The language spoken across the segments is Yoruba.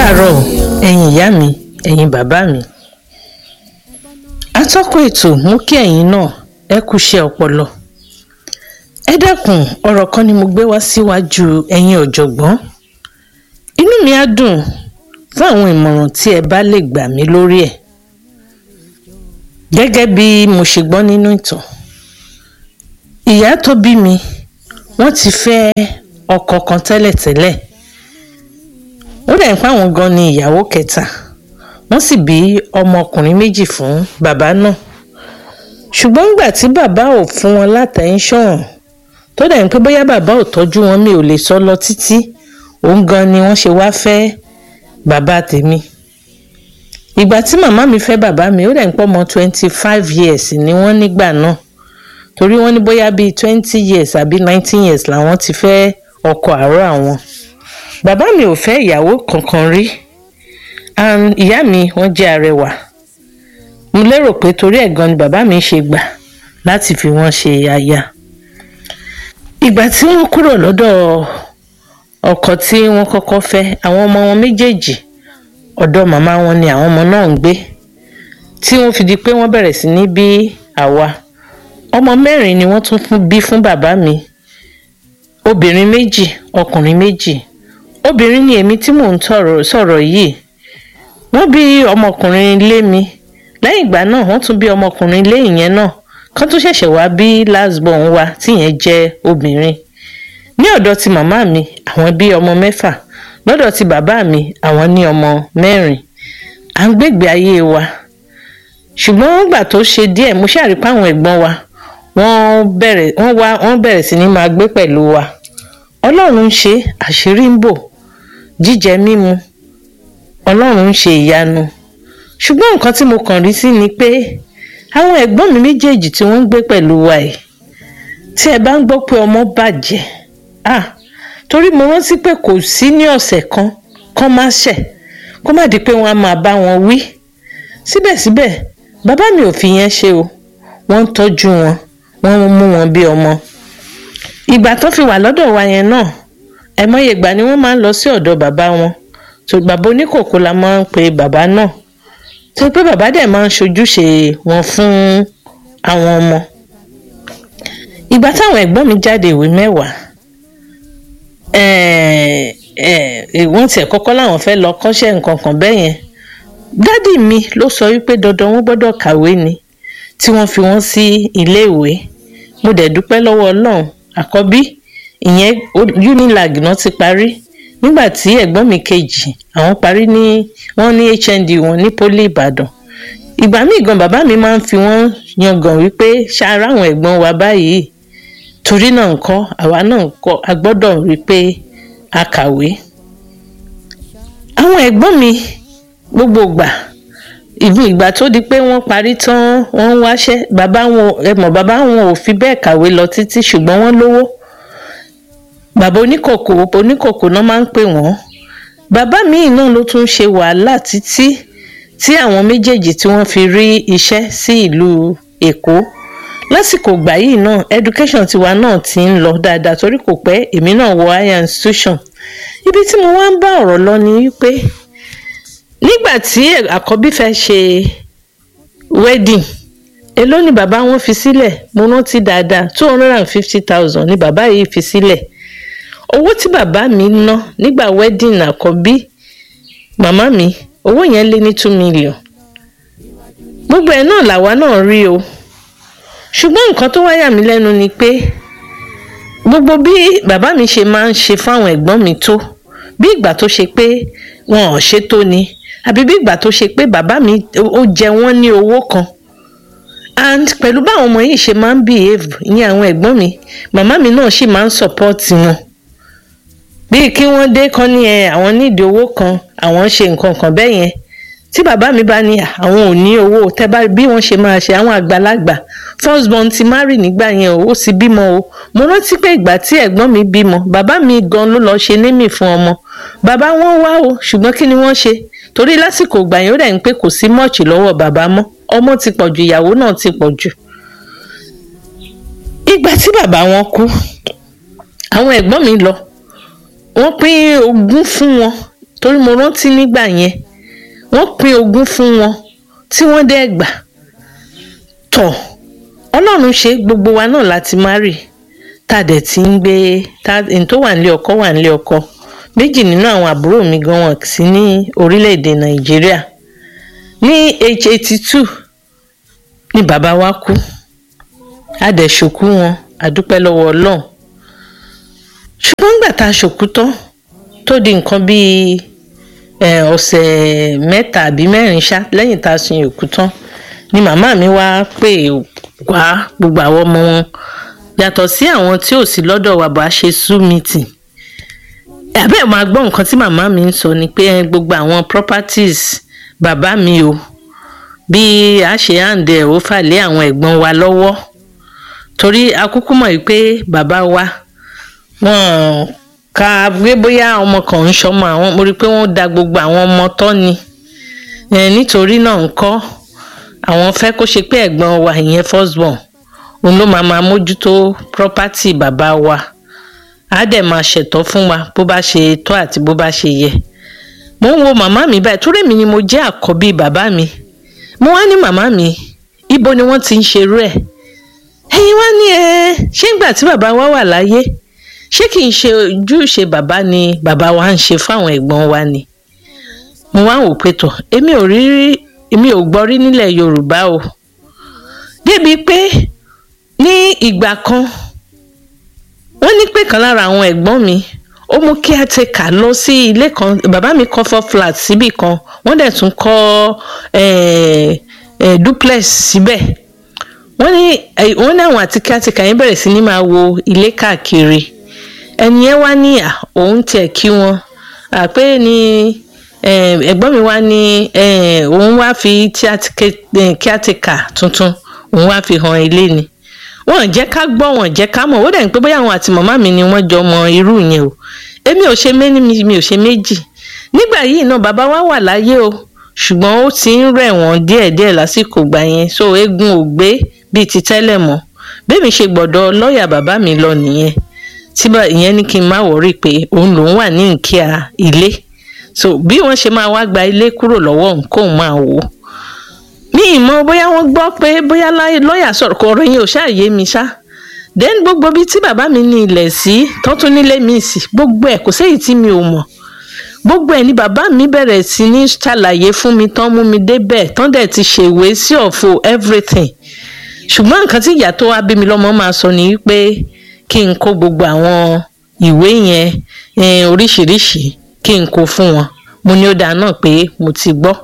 káàárọ̀ ẹ̀yin ìyá mi ẹ̀yin bàbá mi atọ́kùn ètò mú kí ẹ̀yin náà ẹ kúṣẹ́ ọpọlọ ẹ dákun ọ̀rọ̀ kan ni mo gbé wá síwájú ẹ̀yin ọ̀jọ̀gbọ́n inú mi á dùn fún àwọn ìmọ̀ràn tí ẹ bá lè gbà mí lórí ẹ̀ gẹ́gẹ́ bí mo ṣe gbọ́ nínú ìtàn ìyá tó bí mi wọ́n ti fẹ́ ọkọ kan tẹ́lẹ̀tẹ́lẹ̀ ó dẹ̀ ń pa àwọn gan ni ìyàwó kẹta wọ́n sì bí ọmọkùnrin méjì fún bàbá náà ṣùgbọ́n nígbà tí bàbá ò fún wọn látẹ̀ńṣọ̀n tó dẹ̀ ń pé bóyá bàbá ò tọ́jú wọn mi ò lè sọ lọ títí òun gan ni wọ́n ṣe wá fẹ́ bàbá tèmi ìgbà tí màmá mi fẹ́ bàbá mi ó dẹ̀ ń pọ̀ mọ́ twenty five years ni wọ́n nígbà náà torí wọ́n ní bóyá bíi twenty years àbí nineteen years làwọn ti fẹ́ ọkọ àárọ̀ àwọn bàbá mi ò fẹ́ ìyàwó kankan rí and ìyá mi wọ́n jẹ́ arẹwà mo lérò pé torí ẹ̀ gan ni bàbá mi ṣe gbà láti fi wọ́n ṣe aya ìgbà tí wọ́n kúrò lọ́dọ̀ ọkọ tí wọ́n kọ́kọ́ fẹ́ àwọn ọmọ wọn méjèèjì ọ̀dọ̀ màmá wọn ni àwọn ọmọ náà ń gbé tí wọ́n fi di pé wọ́n bẹ̀rẹ̀ sí ní bí àwa ọmọ mẹ́rin ni wọ́n tún fún bí fún bàbá mi obìnrin méjì ọkùnrin méjì obìnrin ni èmi tí mò ń sọ̀rọ̀ yìí wọ́n bí ọmọkùnrin lé mi lẹ́yìn ìgbà náà wọ́n tún bí ọmọkùnrin lé ìyẹn náà kán tó ṣẹ̀ṣẹ̀ wá bí last born wa tíyẹn jẹ́ obìnrin ní ọ̀dọ̀ ti màmá mi àwọn bí ọmọ mẹ́fà lọ́dọ̀ ti bàbá mi àwọn ní ọmọ mẹ́rin à ń gbègbè ayé wa ṣùgbọ́n nígbà tó ṣe díẹ̀ mo ṣàrí pé àwọn ẹ̀gbọ́n wa wọ́n bẹ̀rẹ̀ wọ́n wá wọ́n bẹ̀rẹ̀ sí ní máa gbé pẹ̀lú wa ọlọ́run ń ṣe àṣírí ń bò jíjẹ mímu ọlọ́run ń ṣe ìyanu ṣùgbọ́n nǹkan tí mo kàn rí sí ni pé àwọn ẹ̀gbọ́n mi méjèèjì tí wọ́n ń gbé pẹ̀lú wa yìí tí ẹ bá ń gbọ́ pé ọmọ bàjẹ́ ah torí mo rántí pé kò sí ní ọ̀sẹ̀ kan kán má ṣẹ̀ kó má di pé wọ́n á máa bá wọn wí síbẹ̀síbẹ̀ bàbá mi ò fi yẹn ṣe o wọ́n ń tọ́jú wọn wọ́n mú wọn bí ọmọ ìgbà tó fi wà lọ́dọ̀ wa yẹn náà ẹ̀mọye ìgbà ni wọ́n máa ń lọ sí ọ̀dọ̀ bàbá wọn tó bàbá oníkòkò la máa ń pe bàbá náà tó pé bàbá dẹ̀ máa ń ṣojúṣe wọn fún àwọn ọmọ ìgbà táwọn ẹ̀gbọ́n mi jáde ìwé mẹ́wàá wọ́n tiẹ̀ kọ́kọ́ láwọn fẹ́ lọ kọ́ṣẹ́ nǹkan kan bẹ́ẹ̀ yẹn dádì mi ló sọ wípé dandan wọ́n gbọ́dọ̀ kàwé ni tí wọ́n fi wọ́n sí iléèwé mo dẹ̀ dúpẹ́ lọ́wọ́ ọlọ́run àkọ́bí ìyẹn unilag náà ti parí nígbà tí ẹ̀gbọ́n mi kejì àwọn parí ní wọ́n ní hnd wọn ní poli ìbàdàn ìgbà míì gan bàbá mi máa ń fi wọ́n yangàn wípé ṣáárá àwọn ẹ̀gbọ́n wa báyìí torí náà ńkọ́ àwa náà ńkọ́ a gbọ́dọ̀ rí pé a kàwé àwọn ẹ̀gbọ́n mi gbogbo ìgbà ìbí ìgbà tó di pé wọ́n parí tán wọ́n ń wáṣẹ́ bàbá wọn ẹ mọ̀ bàbá wọn ò fi bẹ́ẹ̀ kàwé lọ títí ṣùgbọ́n wọ́n lówó bàbá oníkòkò oníkòkò náà máa ń pè wọ́n bàbá míì náà ló tún ṣe wàhálà títí tí àwọn méjèèjì tí wọ́n fi rí iṣẹ́ sí ìlú èkó lásìkò ìgbà yìí náà education tiwa náà ti ń lọ dáadáa torí kò pẹ́ èmi náà wọ higher institution ibi tí mo wá ń bá ọ̀rọ̀ lọ ni wípé nígbà tí àkọ́bí fẹ́ ṣe wedding èló ni bàbá wọn fi sílẹ̀ mo rántí dáadáa two hundred and fifty thousand ni bàbá yìí fi sílẹ̀ owó tí bàbá mi ná nígbà wedding àkọ́bí màmá mi owó yẹn lé ní two million gbogbo ẹ̀ náà làwa náà rí o ṣùgbọ́n nǹkan tó wáyà mí lẹ́nu ni pé gbogbo bí bàbá mi ṣe máa ń ṣe fáwọn ẹ̀gbọ́n mi tó bí ìgbà tó ṣe pé wọn ò ṣe tó ni àbí bí ìgbà tó ṣe pé bàbá mi ó jẹ wọ́n ní owó kan and pẹ̀lú báwọn ọmọ yìí ṣe máa ń behave ìyẹn àwọn ẹ̀gbọ́n mi màmá mi náà sì máa ń support wọn bíi kí wọ́n dé kán ní ẹ àwọn nídìí owó kan àwọn ṣe nǹkan kan bẹ́ẹ̀ yẹn tí bàbá mi bá ní àwọn ò ní owó tẹ́ bá bí wọ́n ṣe máa ṣe àwọn àgbàlagbà first born ti marry nígbà yẹn o ó sì bímọ o mo rántí pé ìgbà tí ẹ̀gbọ́n mi bímọ bàbá mi gan ló lọ ṣe némì fún ọmọ bàbá wọn wá o ṣùgbọ́n kí ni wọ́n ṣe torí lásìkò ìgbà yẹn ó dẹ̀ ń pé kò sí mọ́ọ̀chì lọ́wọ́ bàbá mọ́ ọmọ ti pọ̀ jù ìyàwó náà ti pọ̀ jù ìgbà tí bàbá wọn kú àwọn ẹ̀gbọ́n mi lọ wọ́n pín ogún fún wọn torí mo rántí nígbà yẹn wọ́n pín ogún fún wọn tí wọ́n dẹ́ gbà tọ̀ ọlọ́run ṣe gbogbo wa náà láti má rì tá a dẹ̀ ti ń gbé tá n tó wà nílé ọkọ wà nílé ọkọ méjì nínú àwọn àbúrò mi gan wọn sí ní orílẹ̀-èdè nàìjíríà ní age eighty two ni bàbá wa kú a dẹ̀ ṣòkú wọn a dúpẹ́ lọ́wọ́ ọlọ́run ṣùgbọ́n nígbà tá a ṣòkú tán tó di nǹkan bíi ọ̀sẹ̀ mẹ́ta àbí mẹ́rin ṣá lẹ́yìn tá a sin òkú tán ni màmá mi wá pè wá gbogbo àwọn ọmọ wọn yàtọ̀ sí àwọn tí ò sí lọ́dọ̀ wa bá ṣe sú meeting àbẹ́ máa gbọ́ nǹkan tí màmá mi ń sọ ni pé gbogbo àwọn properties bàbá mi o bí a ṣe hàǹdẹ̀ ó fà lé àwọn ẹ̀gbọ́n wa lọ́wọ́ torí akúkú mọ̀ yìí pé bàbá wa wọ́n ká gbé bóyá ọmọ kan ń ṣọmọ àwọn mo rí i pé wọ́n da gbogbo àwọn ọmọ tọ́ ni nítorí náà ń kọ́ àwọn fẹ́ kó ṣe pé ẹ̀gbọ́n wa ìyẹn first born òun ló máa máa mójútó property bàbá wa á dẹ̀ máa ṣètọ́ fún wa bó bá ṣe tọ́ àti bó bá ṣe yẹ mo ń wo màmá mi báyìí torí mi ni mo jẹ́ àkọ́bí bàbá mi mo wá ní màmá mi ibo ni wọ́n ti ń ṣerú ẹ̀ ẹ̀yin wá ní ẹ ṣé ìgbà tí bàbá wa wà láyé ṣé kì í ṣe ojúṣe bàbá ni bàbá wa ń ṣe fáwọn ẹ̀gbọ́n wa ni mo wá wò pé tọ̀ èmi ò rí èmi ò gbọ́ rí nílẹ̀ Yorùbá o débi pé ní ìgbà kan wọ́n ní pé kan lára àwọn ẹ̀gbọ́n mi ó mú kí á ti kà lọ sí ilé kan bàbá mi kọ́ four flat síbì kan wọ́n dẹ̀ tún kọ́ duplex síbẹ̀ wọ́n ní wọ́n ní àwọn àti kí á ti kà yín bẹ̀rẹ̀ sí ní máa wo ilé káàkiri ẹni yẹn wá ní òun tiẹ̀ kí wọn àpé ni ẹ̀gbọ́n mi wá ní òun wá fi kí á ti kà tuntun òun wá fi hàn ilé ni wọn jẹ́ ká gbọ́ wọn jẹ́ ká mọ̀ ó dẹ̀ ń pé bóyá àwọn àti màmá mi ni wọ́n jọ mọ irú yẹn o èmi ò ṣe méní mi ò ṣe méjì nígbà yìí náà bàbá wa wà láyé o ṣùgbọ́n ó ti ń rẹ̀ wọ́n díẹ̀díẹ̀ lásìkò gbà yẹn so eégún ò gbé bíi ti tẹ́lẹ̀ mọ́ bẹ́ẹ̀mi ṣe gbọ́dọ̀ lọ́ọ̀yà bàbá mi lọ nìyẹn tí ìyẹn ní kí n má wọrí pé òun lòún wà ní nkíà ilé so bí wọ́n ṣe máa wá gba ilé kúrò lọ́wọ́ nǹkan máa wò ó mi ìmọ̀ bóyá wọ́n gbọ́ pé bóyá lọ́ọ̀yà sọ̀rọ̀ kọ̀ ọ̀rọ̀ yẹn ò ṣáà yé mi ṣá then gbogbo bíi tí bàbá mi ní ilẹ̀ sí tọ́tún nílé mi sí gbogbo ẹ̀ kò séyìí tí mi ò mọ̀ gbogbo ẹ̀ ni bàbá mi bẹ̀rẹ̀ sí ní ṣàlàyé fún mi tán mú mi débẹ̀ tán dẹ̀ ti ṣèwé sí ọ̀fọ̀ everything ṣùgbọ́n nǹkan tí ìyá tó wá bí mi lọ́mọ máa sọ ni wípé kí n kó gbogbo àwọn ìwé yẹn oríṣiríṣi kí n kó fún wọn mo ní ó dáa náà pé mo ti gbọ́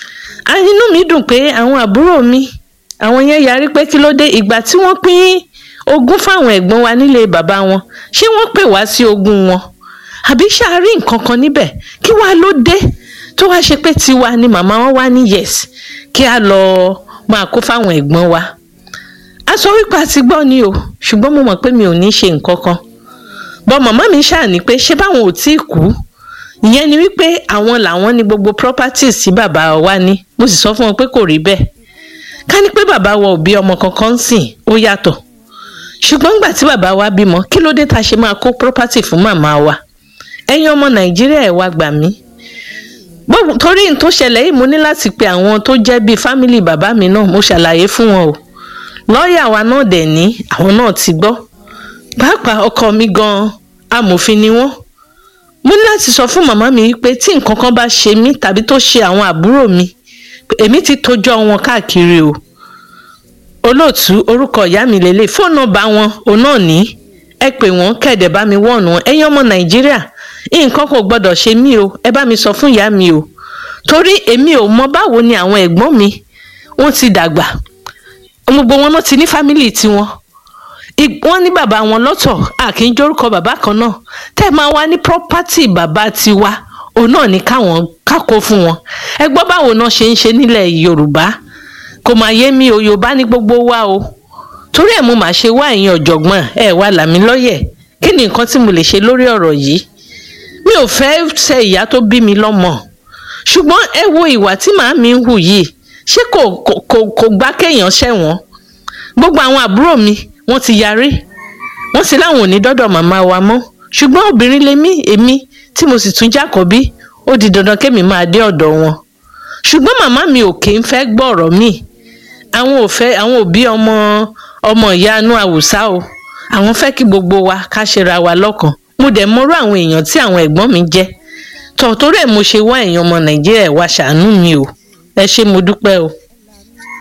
inú mi dùn pé àwọn àbúrò mi àwọn yẹn yarí pé kí ló dé ìgbà tí wọ́n pín ogún fáwọn ẹ̀gbọ́n wa nílé bàbá wọn ṣé wọ́n pè wá sí ogún wọn àbí ṣáàrí nǹkan kan níbẹ̀ kí wàá ló dé tó wá ṣe pé tiwa ni màmá wọn wá ní yes kí a lọ máa kó fáwọn ẹ̀gbọ́n wa a sọ wípé a ti gbọ́ ni o ṣùgbọ́n mo mọ̀ pé mi ò ní ṣe nǹkan kan bọ́ màmá mi ṣáà ní pé ṣé báwọn ò tí ì kú ìyẹn ni wípé àwọn làwọn ní gbogbo properties tí bàbá wa ní mo sì sọ fún wọn pé kò rí bẹ́ẹ̀ ká ní pé bàbá wa ò bí ọmọ kankan sìn ó yàtọ̀ ṣùgbọ́n nígbà tí bàbá wa bímọ kí ló dé ta ṣe máa kó property fún màmá wa ẹ̀yin ọmọ nàìjíríà ẹ̀ wá gbà mí torí n tó ṣẹlẹ̀ yìí mo ní láti pe àwọn tó jẹ́ bíi fámìlì bàbá mi náà mo ṣàlàyé fún wọn o lọ́ọ̀yà wa náà dẹ̀ ní àwọn náà ti gbọ́ pàápàá ọkọ mi gan-an amòfin ni wọ́n mo ní láti sọ fún màmá mi pé tí nǹkan kan bá ṣe mí tàbí tó ṣe àwọn àbúrò mi èmi ti tójọ́ wọn káàkiri o olóòtú orúkọ ìyá mi lélẹ̀ fóònù nọ́mbà wọn òun náà ní ẹ pè wọ́n kẹ̀dẹ̀ bá mi wọ̀nù wọn ẹ̀yin ọmọ nàìjíríà nǹkan kò gbọ́dọ̀ ṣe mí o ẹ bá mi sọ fún ìyá mi o torí èmi ò mọ báwo ni àwọn ẹ̀gbọ́n mi wọ́n ti dàgbà gbogbo wọn náà ti ní fámìlì tiwọn wọ́n ní bàbá wọn lọ́tọ̀ àkì ń jórúkọ bàbá kan náà tẹ́ ẹ máa wá ní property bàbá tiwa òun náà ní káwọn kákó fún wọn ẹ gbọ́ báwo náà ṣe ń ṣe nílẹ̀ yorùbá kò máa yé mi o yorùbá ní gbogbo wa o torí ẹ̀ mo máa ṣe wá ẹ̀yin ọ̀jọ̀gbọ́n ẹ̀ wá làmí lọ́yẹ̀ kí ni nǹkan tí mo lè ṣe lórí ọ̀rọ̀ yìí mi ò fẹ́ ṣe ìyá tó bí mi lọ́mọ ṣùgbọ́n ẹ wo ìwà tí màá mi ń hù yìí ṣé kò kò kò gbá kéèyàn ṣẹ̀wọ̀n gbogbo àwọn àbúrò mi wọ́n ti yarí wọ́n sì láwọn ò ní dọ́dọ̀ màmá wa mọ́ ṣùgbọ́n obìnrin lèmi èmi tí mo sì tún jákọ̀bí ó di dandan kémi máa dé ọ̀dọ̀ wọn ṣùgbọ́n màmá mi ò kì í fẹ́ gbọ́ ọ̀rọ̀ mi àwọn ò fẹ́ àwọn òbí ọmọ ọmọ ìyanu àwùsá o àwọn fẹ́ kí gbogbo wa ká ṣera wa lọ́kàn mo dẹ̀ mọ́rú àwọn èèyàn tí àwọn ẹ̀gbọ́n mi jẹ́ tọ̀ torí ẹ̀ mo ṣe wá èèyàn ọmọ nàìjíríà wá ṣàánú mi o ẹ ṣé mo dúpẹ́ o.